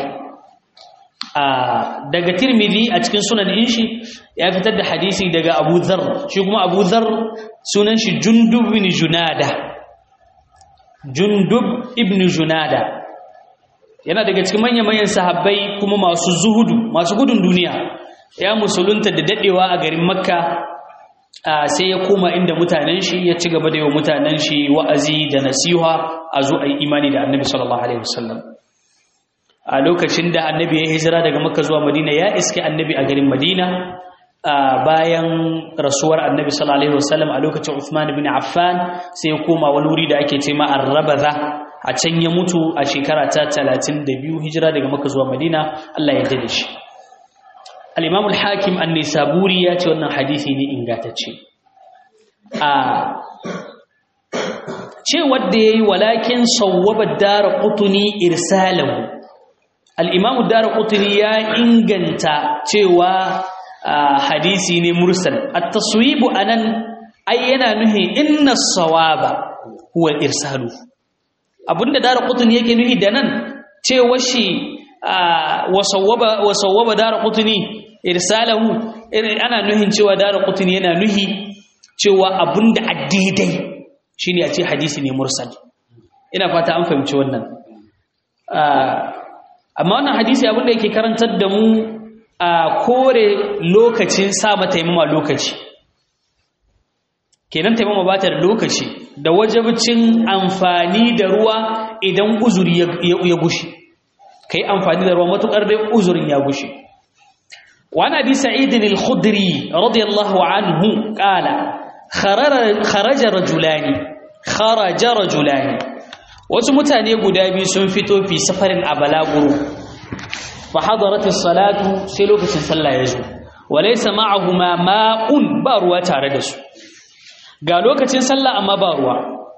daga tirmidhi a cikin sunan din shi ya fitar da hadisi daga abu dharr shi kuma abu dharr sunan shi jundub ibn junada jundub ibn junada yana daga cikin manyan manyan sahabbai kuma masu zuhudu masu gudun duniya ya musulunta da dadewa a garin makka sai ya koma inda mutanen shi ya ci gaba da yawa mutanen shi wa'azi da nasiha a zo a yi imani da annabi sallallahu alaihi wasallam a lokacin da annabi ya hijira daga makka zuwa madina ya iske annabi a garin madina bayan rasuwar annabi sallallahu alaihi wasallam a lokacin Uthman ibn Affan sai ya koma wani wuri da ake ce ma Ar-Rabaza a can ya mutu a shekara ta 32 hijira daga makka zuwa madina Allah ya yarda da shi al-imam al-hakim an-nisaburi ya ce wannan hadisi ne ingantacce a ce wanda yayi walakin sawwaba ad-darqutni irsalahu al-imam ad-darqutni ya inganta cewa hadisi ne mursal at-taswib anan ai yana nuhi inna as-sawaba huwa irsalu abinda darqutni yake nuhi da nan cewa shi wasawwaba wasawwaba darqutni irsalahu ana nuhin cewa darqutni yana nuhi cewa abinda addidai shine a ce hadisi ne mursal ina fata an fahimci wannan amma wannan hadisi abinda yake karantar da mu a kore lokacin sa mata yamma lokaci kenan taimama ba ta da lokaci da wajabcin amfani da ruwa idan uzuri ya gushi kai amfani da ruwa matukar dai uzurin ya gushi وعن ابي سعيد الخدري رضي الله عنه قال خرج رجلان خرج رجلان wasu mutane guda biyu sun fito fi safarin a balaguro fa hadarat as-salatu sai lokacin sallah ya zo walaysa ma'ahuma ma'un ba ruwa tare da su ga lokacin sallah amma ba ruwa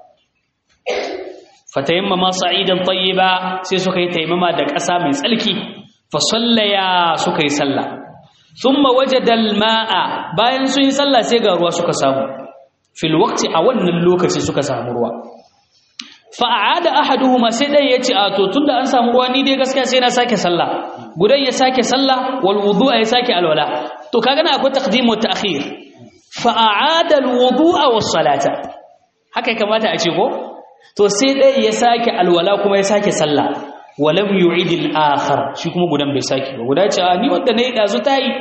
fatayammama sa'idan tayyiba sai suka yi taimama da ƙasa mai tsalki fa sallaya suka yi sallah thumma wajada al-ma'a bayan sun yi sallah sai ga ruwa suka samu fil waqti a wannan lokaci suka samu ruwa fa'ada ahaduhuma sai dai yace a to tunda an samu ruwa ni dai gaskiya sai na sake sallah gudan ya sake sallah wal wudu'a ya sake alwala to kaga na akwai taqdim wa ta'khir fa'ada al wudu'a was salata haka kamata a ce ko to sai dai ya sake alwala kuma ya sake sallah walam yu'id al akhar shi kuma gudan bai sake ba guda ce a ni wanda ne dazu tayi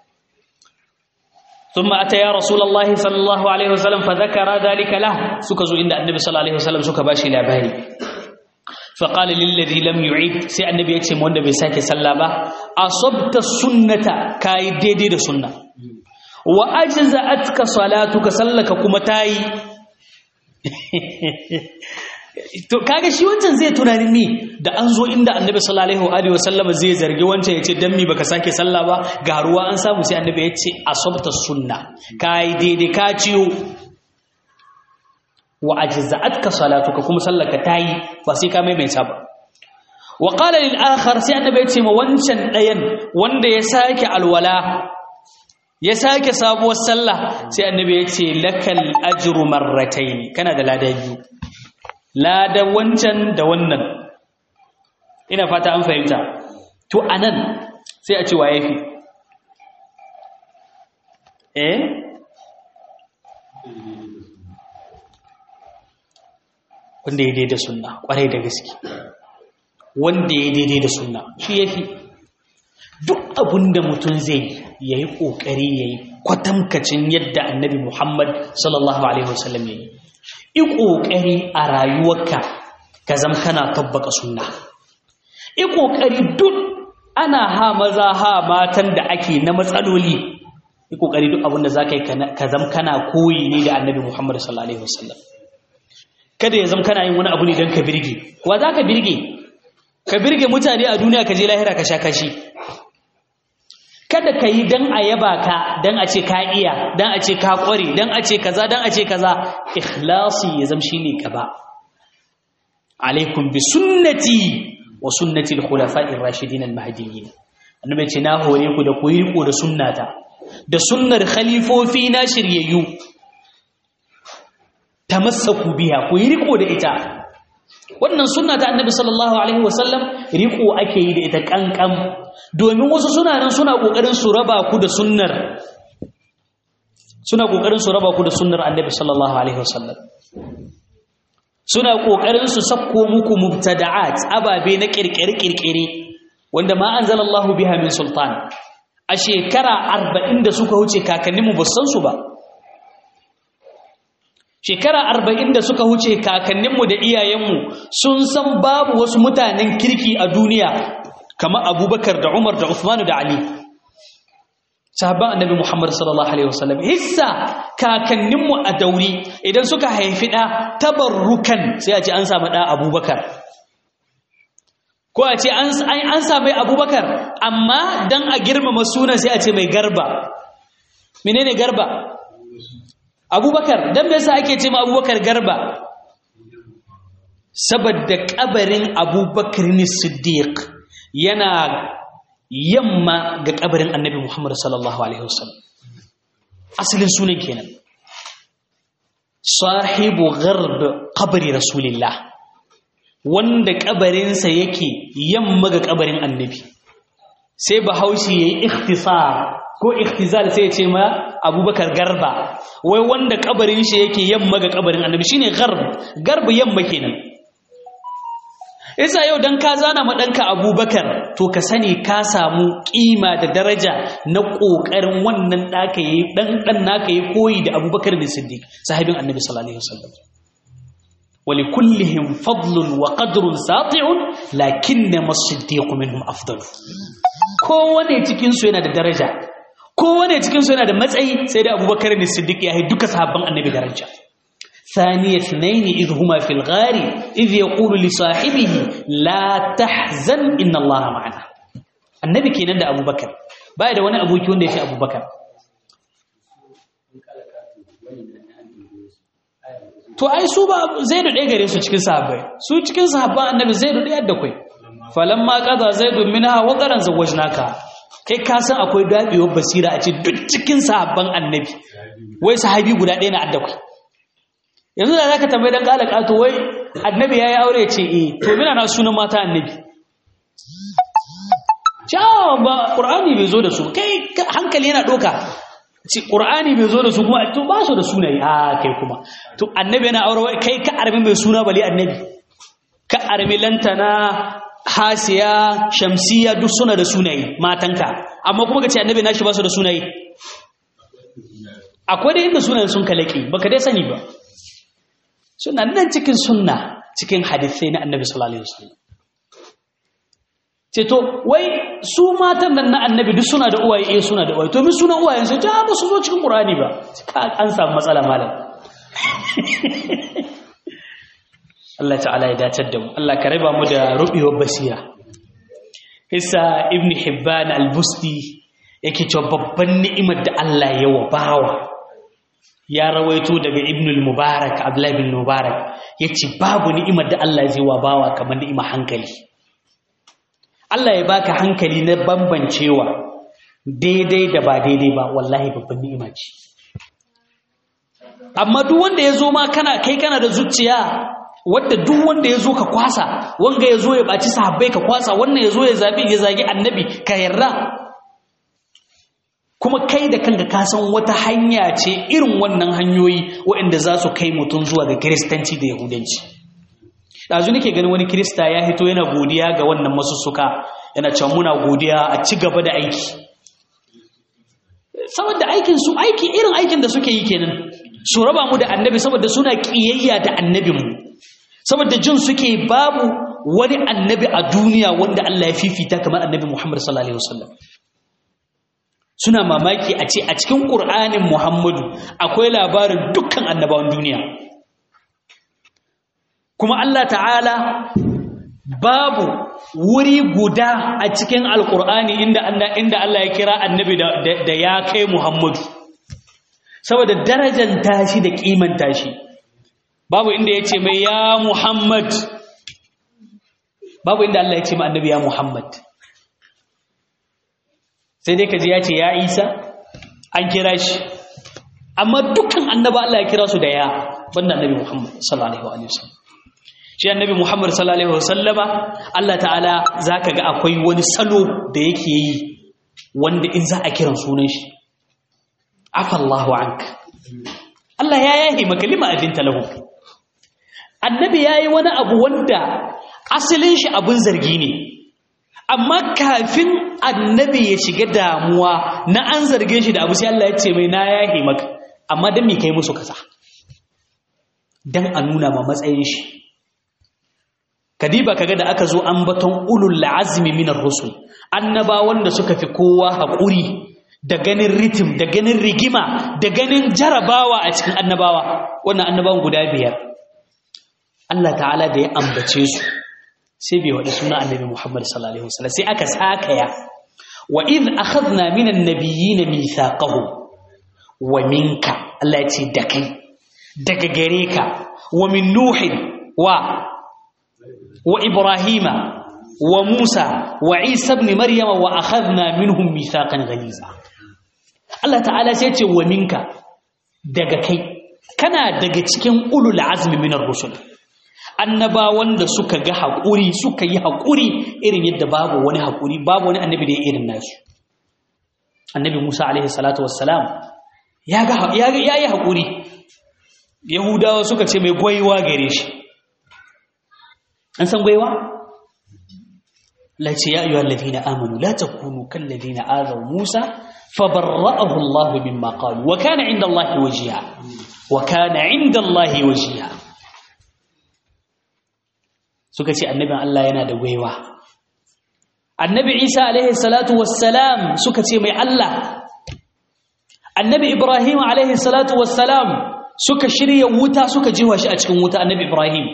ثم أتى يا رسول الله صلى الله عليه وسلم فذكر ذلك له سكزوا عند النبي صلى الله عليه وسلم سك باشي لاباري فقال للذي لم يعيد سي النبي يتي من bai sake sallah ba asabta sunnata kai daidai da sunna wa ajza'atka salatuka sallaka kuma tayi to kaga shi wancan zai tunanin mi da an zo inda annabi sallallahu alaihi wa sallama zai zargi wancan yace dan mi baka sake sallah ba ga ruwa an samu sai annabi yace asabta sunna kai daidai ka ciyo wa ajza'atka salatuka kuma sallaka tayi ba sai ka maimaita ba wa qala lil akhar sai annabi yace ma wancan dayan wanda ya sake alwala ya sake sabuwar sallah sai annabi yace lakal ajru marratayn kana da lada biyu lada wancan da wannan ina fata an fahimta to anan sai a ce wa yafi eh wanda ya daidai sunna kwarai da gaske wanda ya daidai da sunna shi yafi duk abinda mutum zai yayi kokari yayi kwatamkacin yadda annabi Muhammad sallallahu alaihi wasallam yayi yi kokari a rayuwarka ka zama kana tabbaka sunna yi kokari duk ana ha maza ha matan da ake na matsaloli yi kokari duk abinda zaka yi ka zama kana koyi ne da annabi Muhammad sallallahu alaihi wasallam kada ya zama kana yin wani abu ne don ka birge wa za ka birge ka birge mutane a duniya ka je lahira ka sha kashi kada ka yi don a yaba ka don a ce ka iya don a ce ka kware don a ce kaza don a ce kaza ikhlasi ya zama shine gaba alaikum bi sunnati wa sunnati al-khulafa'ir rashidin al-mahdiyyin annabi ce na hore ku da ku yi riko da sunnata da sunnar khalifofi na shiryayyu tamassaku biya ku yi riko da ita wannan sunna ta annabi sallallahu alaihi wasallam riko ake yi da ita kankan domin wasu suna nan suna kokarin su raba ku da sunnar suna kokarin su raba ku da sunnar annabi sallallahu alaihi wasallam suna kokarin su sakko muku mubtada'at ababe na kirkire kirkire wanda ma anzalallahu biha min sultan a shekara 40 da suka wuce kakanninmu ba san su ba shekara arba'in da suka huce kakanninmu da iyayenmu sun san babu wasu mutanen kirki a duniya kamar abubakar da umar da usmanu da ali sahabban annabi muhammad sallallahu alaihi wasallam hissa kakanninmu a dauri idan suka haifi ɗa tabarrukan sai a ce an samu ɗa abubakar ko a ce an sami abubakar amma don a girmama sunan sai a ce mai garba menene garba abubakar don me yasa ake ce ma abubakar garba saboda kabarin abubakar ne siddiq yana yamma ga kabarin annabi muhammad sallallahu alaihi wasallam asalin sunan kenan sahibu gharb kabari rasulillah wanda kabarinsa yake yamma ga kabarin annabi sai bahaushe yayi ikhtisar ko ikhtizal sai ya ce ma abubakar garba wai wanda kabarin shi yake yamma ga kabarin annabi shine garb garb yamma kenan isa yau dan ka zana ma danka abubakar to ka sani ka samu kima da daraja na kokarin wannan daka yayi dan dan naka yayi koyi da abubakar bin siddiq sahibin annabi sallallahu alaihi wasallam ولكلهم فضل وقدر ساطع لكنما الصديق منهم افضل kowane cikin su yana da daraja kowane cikinsu yana da matsayi sai da abubakar ne siddiq ya yi duka sahabban annabi daraja ثاني اثنين إذ هما في الغار إذ يقول لصاحبه لا تحزن إن الله معنا النبي كي نندى أبو بكر بعد وانا أبو كيون ديش أبو بكر to ai su ba zaidu ɗaya gare su cikin sahabbai su cikin sahabban annabi zaidu ɗaya da kai falamma qada zaidu minha wa qaran zawajnaka kai ka san akwai daɗewar basira a ce duk cikin sahabban annabi wai sahabi guda ɗaya na addakwai yanzu da za ka tambayi don ƙala ƙato wai annabi ya yi aure ce e to mina na sunan mata annabi cewa ba ƙur'ani bai zo da su kai hankali yana ɗoka ce ƙur'ani bai zo da su kuma to ba su da sunayi a kai kuma to annabi yana aure kai ka armi mai suna bali annabi ka armi lantana hasiya shamsiya duk suna da sunaye matanka amma kuma ka ce annabi nashi ba su da sunaye akwai da inda sunayen sun kalaki baka dai sani ba suna nan cikin sunna cikin hadisai na annabi sallallahu alaihi wasallam ce to wai su matan nan na annabi duk suna da uwaye eh suna da uwaye to min sunan uwayen sai ta ba su zo cikin qur'ani ba an samu matsala malam Allah ta'ala ya datar da mu Allah ka raba mu da rubewar basira Isa Ibn Hibban al-Busti yake cewa babban ni'imar da Allah ya wa bawa ya rawaito daga Ibn al-Mubarak Abdullah ibn Mubarak yace babu ni'imar da Allah zai wa bawa kamar ni'imar hankali Allah ya baka hankali na bambancewa daidai da ba daidai ba wallahi babban ni'ima ce amma duk wanda ya zo ma kana kai kana da zuciya wadda duk wanda ya zo ka kwasa wanga ya zo ya ɓaci sahabbai ka kwasa wannan ya zo ya zabi ya zagi annabi ka yarda kuma kai da kanka ka san wata hanya ce irin wannan hanyoyi waɗanda za su kai mutum zuwa ga kiristanci da yahudanci ɗazu nake ganin wani kirista ya hito yana godiya ga wannan masussuka yana cewa muna godiya a ci gaba da aiki saboda aikin su aiki irin aikin da suke yi kenan su raba mu da annabi saboda suna kiyayya da annabinmu saboda jin suke babu wani annabi a duniya wanda Allah ya fifita kamar annabi Muhammad sallallahu alaihi wasallam suna mamaki a ce a cikin Qur'anin Muhammadu akwai labarin dukkan annabawan duniya kuma Allah ta'ala babu wuri guda a cikin alkur'ani inda inda Allah ya kira annabi da ya kai Muhammadu saboda darajar tashi da kiman tashi babu inda ya ce mai ya Muhammad babu inda Allah ya ce mai annabi ya Muhammad sai dai kaji ya ce ya Isa an kira shi amma dukkan annaba Allah ya kira su da ya banda annabi Muhammad sallallahu alaihi wasallam shi annabi Muhammad sallallahu alaihi wasallama Allah ta'ala zaka ga akwai wani salo da yake yi wanda in za a kiran sunan shi afallahu anka Allah ya yahi maka lima adinta lahu annabi yayi wani abu wanda asalin shi abun zargi ne amma kafin annabi ya shiga damuwa na an zarge shi da abu sai Allah ya ce mai na yahi maka amma dan me kai musu kasa dan a nuna ma matsayin shi kadiba kaga da aka zo ambaton ulul azmi minar rusul annaba wanda suka fi kowa haƙuri da ganin ritim da ganin rigima da ganin jarabawa a cikin annabawa wannan annabawan guda biyar Allah ta'ala da ya ambace su sai bai wadi suna annabi Muhammad sallallahu alaihi wasallam sai aka sakaya wa idh akhadna minan nabiyyin mithaqahum wa minka Allah ya ce da kai daga gare ka wa min nuhin wa وإبراهيم وموسى وعيسى ابن مريم وأخذنا منهم ميثاقا غليظا الله تعالى سيتي ومنك daga kai kana daga cikin ulul azmi minar rusul annabawan da suka ga haƙuri suka yi haƙuri irin yadda babu wani haƙuri babu wani annabi da ya irin nasu annabi Musa alaihi salatu wassalam ya ga ya yi haƙuri yahudawa suka ce mai gwaiwa gare shi an san gwaiwa lace ya ayyuhal ladina amanu la takunu kal ladina azaw musa fabarra'ahu allah mimma qalu wa kana 'inda allah wajiha wa kana 'inda allah wajiha suka ce annabin allah yana da gwaiwa annabi isa alaihi salatu wassalam suka ce mai allah annabi ibrahim alaihi salatu wassalam suka shirya wuta suka jiwa shi a cikin wuta annabi ibrahim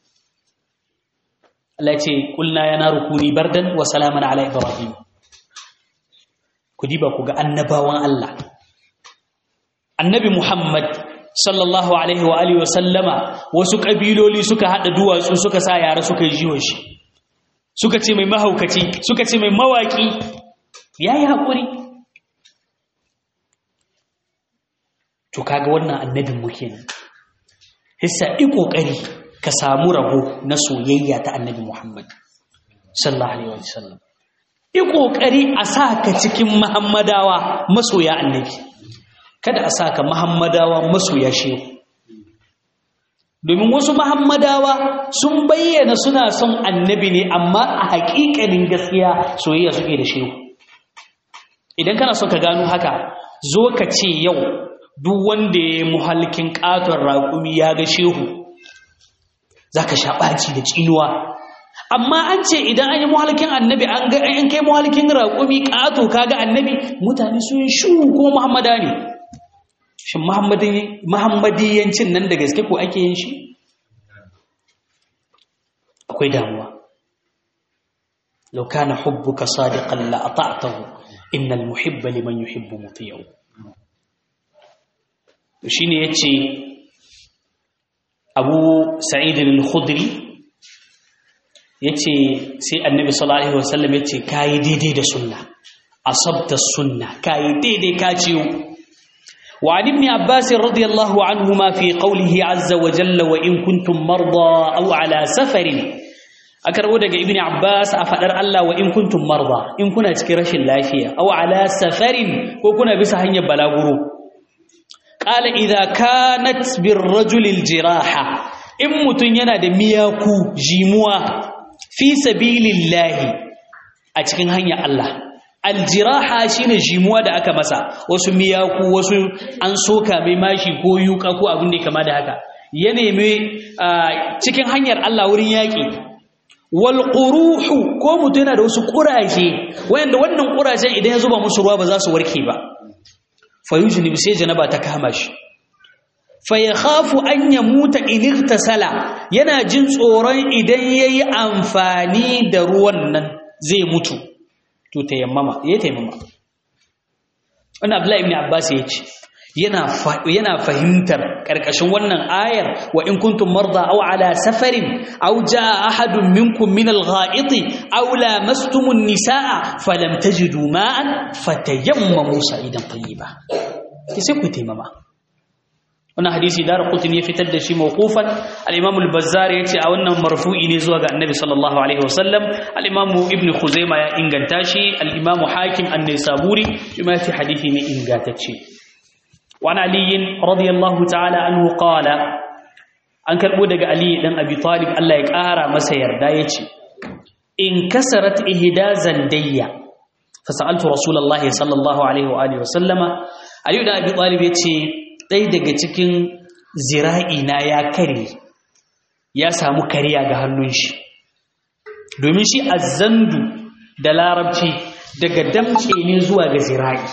Allah ce kulna ya naru kuni bardan wa salaman ala ibrahim ku diba ku ga annabawan Allah annabi Muhammad sallallahu alaihi wa alihi wa sallama wasu kabiloli suka hada duwatsu suka sa yara suka yi jiwon shi suka ce mai mahaukaci suka ce mai mawaki yayi hakuri to kaga wannan annabin mu kenan hissa i kokari ka samu rabo na soyayya ta annabi Muhammad sallallahu alaihi wasallam i kokari a saka cikin muhammadawa masoya annabi kada a saka muhammadawa masoya shehu domin wasu muhammadawa sun bayyana suna son annabi ne amma a haƙiƙanin gaskiya soyayya suke da shehu idan kana son ka gano haka zo ka ce yau duk wanda ya yi muhalkin ƙaton raƙumi ya ga shehu za ka sha ɓaci da tsinuwa amma an ce idan an yi muhalkin annabi an ga an kai muhalkin raƙumi ƙato kaga annabi mutane sun yi shu ko muhammada ne shin muhammadiyancin nan da gaske ko ake yin shi akwai damuwa law kana hubbuka sadiqan la ata'tahu innal muhibba liman yuhibbu muti'u shine yace Abu Sa'id al-Khudri yace sai Annabi sallallahu alaihi wasallam yace kai daidai da sunna asabta sunna kai daidai ka ciwo وعن ابن عباس رضي الله عنهما في قوله عز وجل وإن كنتم مرضى أو على سفر أكربو دقى ابن عباس أفدر الله وإن كنتم مرضى إن كنا تكرش اللافية أو على سفر وكنا بسهن بلاغرو قال إذا كانت بالرجل الجراحة إن متنينا دمياكو جيموا في سبيل الله أتكن هنيا الله aljiraha shine jimuwa da aka masa wasu miyaku wasu an soka mai mashi ko yuka ko abin da kama da haka ya nemi cikin hanyar Allah wurin yaƙi wal quruhu ko mutum yana da wasu ƙuraje wayanda wannan ƙurajen idan ya zuba musu ruwa ba za su warke ba fa yujnib sai janaba ta kama shi fa yakhafu an yamuta in irtasala yana jin tsoron idan yayi amfani da ruwan nan zai mutu to tayammama ya tayammama wannan Abdullahi ibn Abbas ya ce yana yana fahimtar karkashin wannan ayar wa in kuntum marda aw ala safarin aw jaa ahadun minkum min al-gha'iti aw lamastumun nisaa falam tajidu ma'an fatayammamu sa'idan tayyiba sai ku tayammama wannan hadisi dar qutni ya fitar da shi mawqufan al-imam al-bazzar yace a wannan marfu'i ne zuwa ga annabi sallallahu alaihi wasallam al-imam ibn khuzaimah ya inganta shi al-imam hakim an-nisaburi shi ma yace hadisi ne ingantacce wa an ali radiyallahu ta'ala anhu qala an karbo daga ali dan abi talib Allah ya kara masa yarda yace in kasarat ihda zandayya fasaltu rasulullahi sallallahu alaihi wa alihi wasallama ayu da abi talib yace ɗaya daga cikin zira'i na ya kare ya samu kariya ga hannun shi domin shi azzandu da larabci daga damce ne zuwa ga zira'i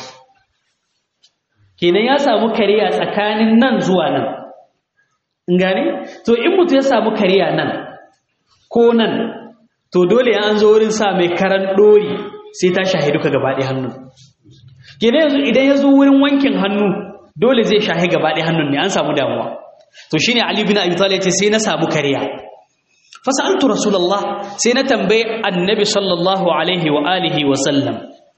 kenan ya samu kariya tsakanin nan zuwa nan in gane to in mutu ya samu kariya nan ko nan to dole an zo wurin sa mai karan ɗori sai ta shahidu ka gabaɗe hannu kenan yanzu idan ya zo wurin wankin hannu dole zai shahi gaba ɗaya hannun ne an samu damuwa to shine ali bin abi talib ce sai na samu kariya fa sa'altu rasulullah sai na tambaye annabi sallallahu alaihi wa alihi wa sallam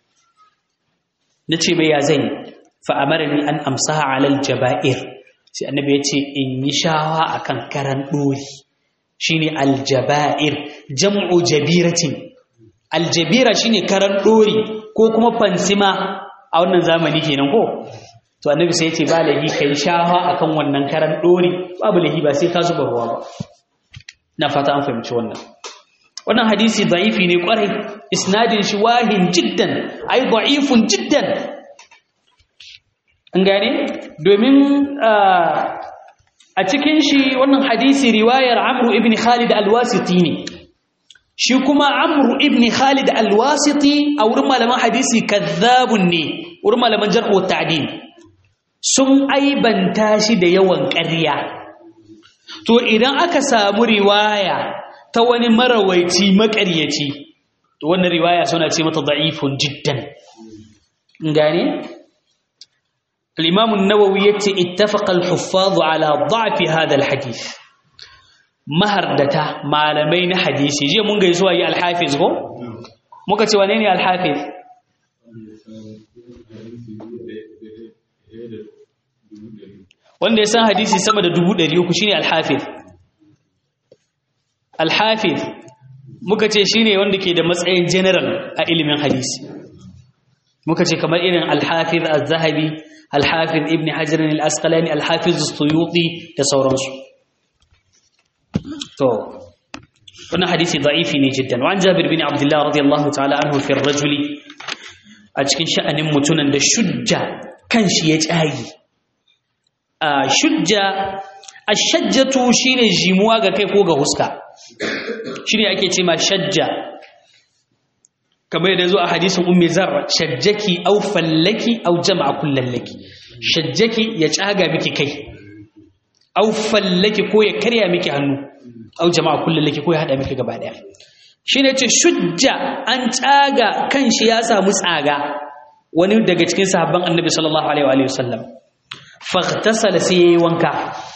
nace bai ya zan fa amarni an amsaha ala aljaba'ir sai annabi yace in yi shawa akan karan dori shine aljaba'ir jam'u jabiratin aljabira shine karan dori ko kuma fansima a wannan zamani kenan ko to annabi sai yace ba lahi kai shafa akan wannan karan dori babu lahi ba sai ka zuba ruwa ba na fata an fahimci wannan wannan hadisi da'ifi ne kwarai isnadin shi wahin jiddan ai da'ifun jiddan an gane domin a cikin shi wannan hadisi riwayar amru ibn khalid al-wasiti ne shi kuma amru ibn khalid al-wasiti a wurin malaman hadisi kazzabun ne wurin malaman jarh wa ta'dil sun aibanta shi da yawan ƙarya to idan aka samu riwaya ta wani marawaici maƙaryaci to wannan riwaya suna ce mata da'ifun jiddan gane al-imam an-nawawi yace ittafaqa al-huffaz ala da'f hadha al-hadith mahardata malamai na hadisi je mun ga zuwa yi al-hafiz ko muka ce wane ne al-hafiz wanda ya san hadisi sama da dubu ɗari uku shine alhafiz alhafiz muka ce shine wanda ke da matsayin general a ilimin hadisi muka ce kamar irin alhafiz az-zahabi alhafiz ibn hajar al-asqalani alhafiz as-suyuti da sauransu to wannan hadisi da'ifi ne jiddan wa an jabir bin abdullah radiyallahu ta'ala anhu fi ar-rajuli a cikin sha'anin mutunan da shujja kanshi ya tsagi shujja ashajjatu shine jimuwa ga kai ko ga huska shine ake ce ma shajja kamar yadda zo a hadisin ummi zar shajjaki aw fallaki aw jama'a kullallaki shajjaki ya tsaga miki kai au fallaki ko ya karya miki hannu au jama'a kullun laki ko ya hada miki gaba daya shine ce shujja an tsaga kan shi ya samu tsaga wani daga cikin sahabban annabi sallallahu alaihi wa sallam faghtasala sai yayi wanka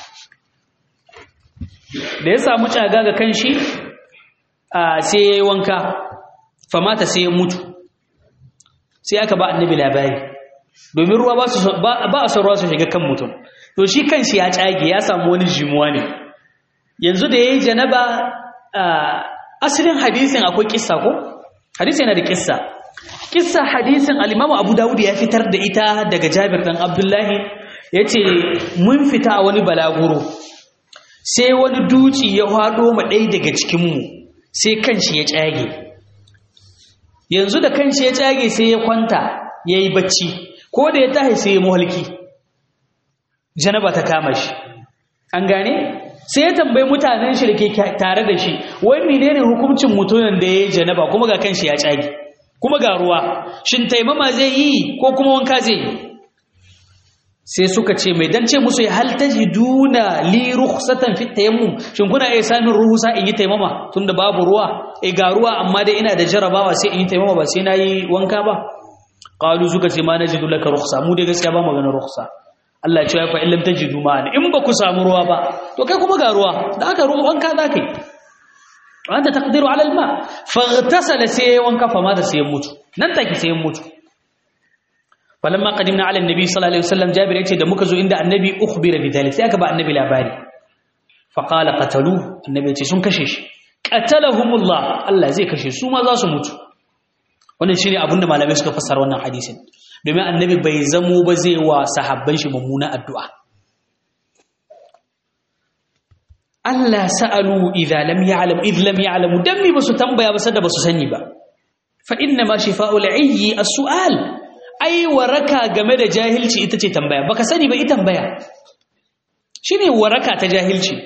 da ya samu tsaga ga kan shi sai yayi wanka famata sai ya mutu sai aka ba annabi labari domin ruwa ba su ba a son ruwa su shiga kan mutum to shi kan shi ya tsage ya samu wani jimuwa ne yanzu da yayi janaba asalin hadisin akwai kissa ko hadisi yana da kissa kissa hadisin al-Imam Abu Dawud ya fitar da ita daga Jabir dan Abdullahi yace mun fita a wani balaguro sai wani duci ya hado ma ɗaya daga cikin mu sai kanshi ya tsage yanzu da kanshi ya tsage sai ya kwanta yayi bacci ko da ya tahi sai ya muhalki janaba ta kama shi an gane sai ya tambayi mutanen shi da ke tare da shi wai menene hukuncin mutumin da ya yi janaba kuma ga kanshi ya tsage kuma ga ruwa shin taimama zai yi ko kuma wanka zai yi sai suka ce mai dan ce musu ya hal tajiduna li rukhsatan fi tayammum shin kuna iya samun ruhusa in yi taimama tunda babu ruwa eh ga ruwa amma dai ina da jarabawa sai in yi taimama ba sai nayi wanka ba qalu suka ce ma najidu laka rukhsa mu dai gaskiya ba magana rukhsa Allah ya ce fa illam tajidu ma'an in ba ku samu ruwa ba to kai kuma ga ruwa da aka ruwa wanka zaka yi wanda taqdiru ala alma faghtasala sai wanka fa ma da sai mutu nan take sai mutu falamma qadimna ala annabi sallallahu alaihi wasallam jabir yace da muka zo inda annabi ukhbira bi dhalik sai aka ba annabi labari fa qala qatalu annabi yace sun kashe shi qatalahumullah Allah zai kashe su ma za su mutu wannan shine abinda malamai suka fassara wannan hadisin domin annabi bai zamo ba zai wa sahabban shi mummuna addu'a Allah sa'alu idza lam ya'lam idh lam ya'lamu dan mi basu tambaya ba sada basu sani ba fa inna ma shifa'ul 'ayyi as-su'al ai waraka game da jahilci ita ce tambaya baka sani ba ita tambaya shine waraka ta jahilci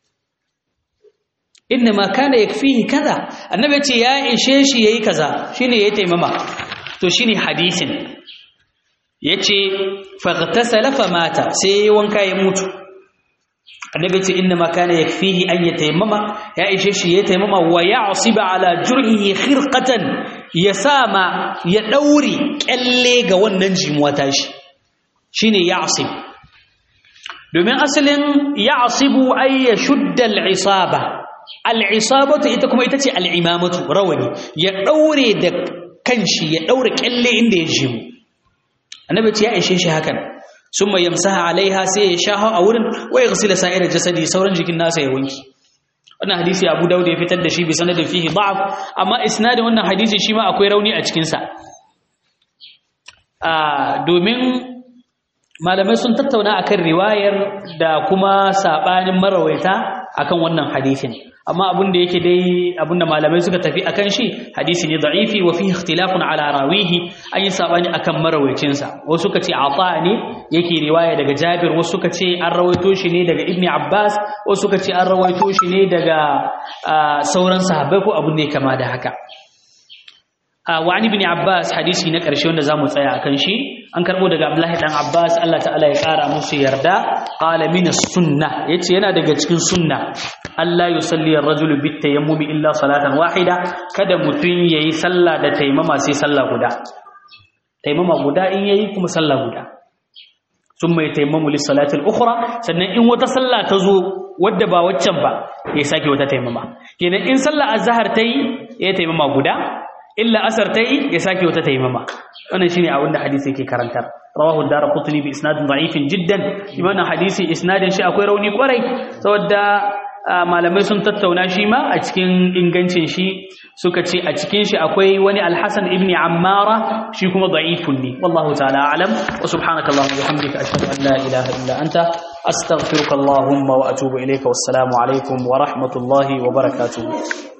inna ma kana yakfihi kaza annabi ya ce ya ishe shi yayi kaza shine yayi taimama to shine hadisin yace faghtasala famata sai wanka ya mutu annabi ce inna ma kana yakfihi an yatayammama ya ishe shi ya tayammama wa ya'siba ala jurhihi khirqatan ya sama ya daure kyalle ga wannan jimuwa tashi shine ya'sib domin asalin ya'sibu ay yashudda al-isaba al-isabatu ita kuma ita ce al-imamatu rawani ya daure da kanshi ya daure kyalle inda ya jimu annabi ce ya ishe shi hakan sun mai yamsaha alaiha sai ya sha a wurin wa ya gasila sa'ir jasadi sauran jikin nasa ya wanki wannan hadisi abu dawud ya fitar da shi bi sanadin fihi da'af amma isnadin wannan hadisi shi ma akwai rauni a cikin sa domin malamai sun tattauna akan riwayar da kuma sabanin marawaita akan wannan hadisin amma abin da yake dai abin da malamai suka tafi akan shi hadisi ne da'ifi wa fihi ikhtilafun ala rawihi an yi sabani akan marawaicinsa sa wasu suka ce ata ne yake riwaya daga Jabir wasu suka ce an rawaito shi ne daga Ibn Abbas wasu suka ce an rawaito shi ne daga sauran sahabbai ko abin da ya kama da haka wa an ibn Abbas hadisi na ƙarshe wanda zamu tsaya akan shi an karbo daga Abdullahi dan Abbas Allah ta'ala ya ƙara musu yarda qala min as-sunnah yace yana daga cikin sunna Allah yusalli ar-rajulu bit tayammumi illa salatan wahida kada mutun yayi sallah da taimama sai sallah guda taimama guda in yayi kuma sallah guda summa yatayammamu lis-salati al-ukhra sannan in wata sallah ta zo wadda ba waccan ba ya sake wata taimama kenan in sallah azhar tayi ya taimama guda illa asar ta yi ya sake wata taimama wannan shine abin da hadisi yake karantar rawahu ad-darqutni bi isnadin da'ifin jiddan imanin hadisi isnadin shi akwai rauni kwarai saboda malamai sun tattauna shi ma a cikin ingancin shi suka ce a cikin shi akwai wani al-hasan ibn ammara shi kuma da'ifun ne wallahu ta'ala a'lam wa subhanaka allahumma wa bihamdika ashhadu an la ilaha illa anta astaghfiruka allahumma wa atubu ilayka wassalamu alaikum wa rahmatullahi wa barakatuh